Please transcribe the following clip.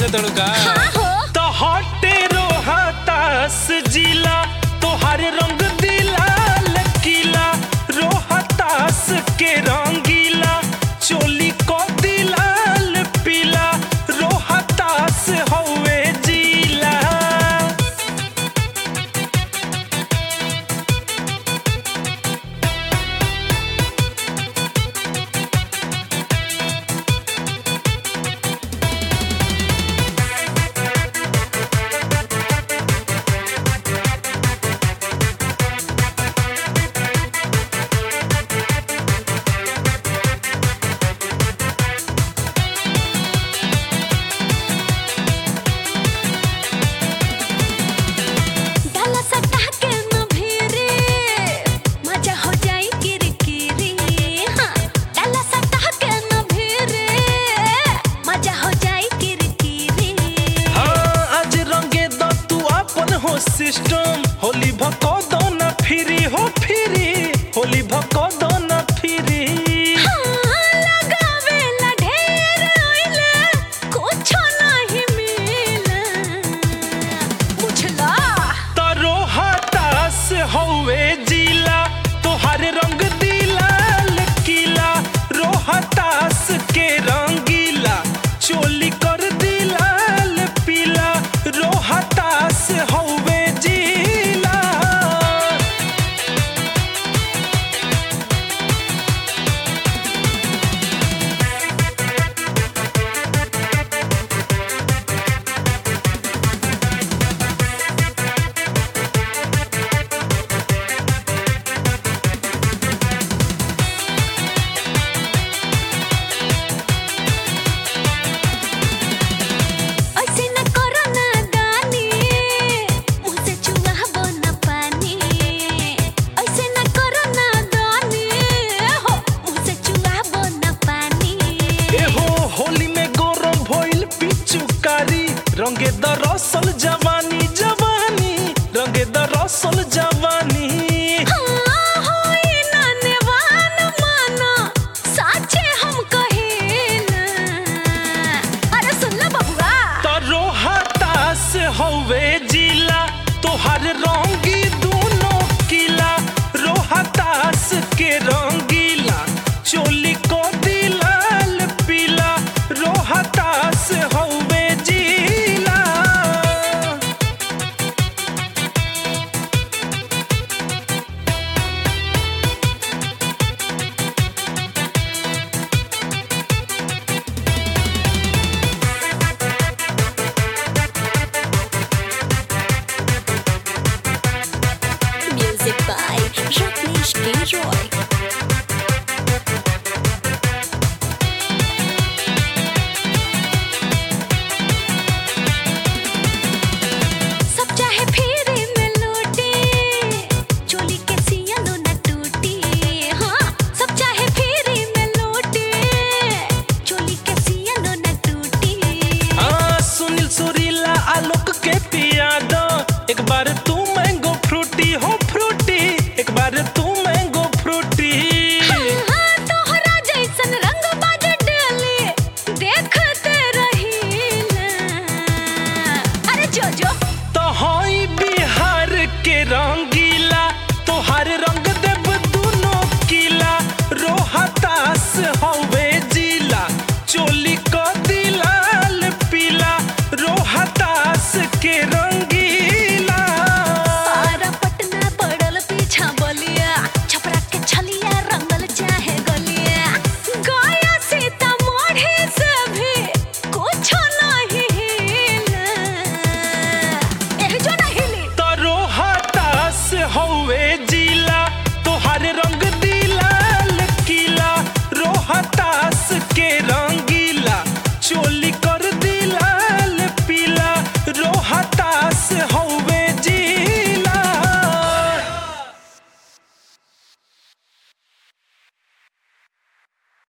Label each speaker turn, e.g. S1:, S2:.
S1: तड़ू का
S2: हाँ हो
S3: तो हटे रोहतास जिला तोहर रंग दिला लकीला रोहतास के रंगीला चोली को दिलाल पीला रोहतास हवे जिला
S2: डाला सटा के न भिरे मजा हो जाई किरकिरी हाँ डाला सटा के न भिरे मजा हो जाई किरकिरी
S3: हाँ आज रंगे द तू अपन हो सिस्टम होली भको दो ना फिरी हो फिरी होली भको दो ना फिरी
S2: हाँ लगावेला ढेर ओइले कुछो नहीं मिला बुझला
S3: तारो हतास हवे जिला तोहर रंग दिला लकीला रोहतास के रंगीला चोली कर दिलाल पीला रोहतास हवे जिला
S2: ऐसे न करो ना दानी मुँह से चुआबो न पानी ऐसे न करो ना दानी हो मुँह से चुआबो न पानी
S3: एहो होली में गौरव भइल पिचुकारी रंगे द रसल जवानी जवानी रंगे द रसल जवानी
S2: हाँ होई ना नेवान माना साचे हम कहेला अरे सुन लो बबुआ
S3: तरो हतास हवे जिला तोहर रंगी दोनों किला रोहतास के रंगीला चोली को दिलाल पीला रोहतास हवे जिला
S2: Music by Rajneesh K. Roy.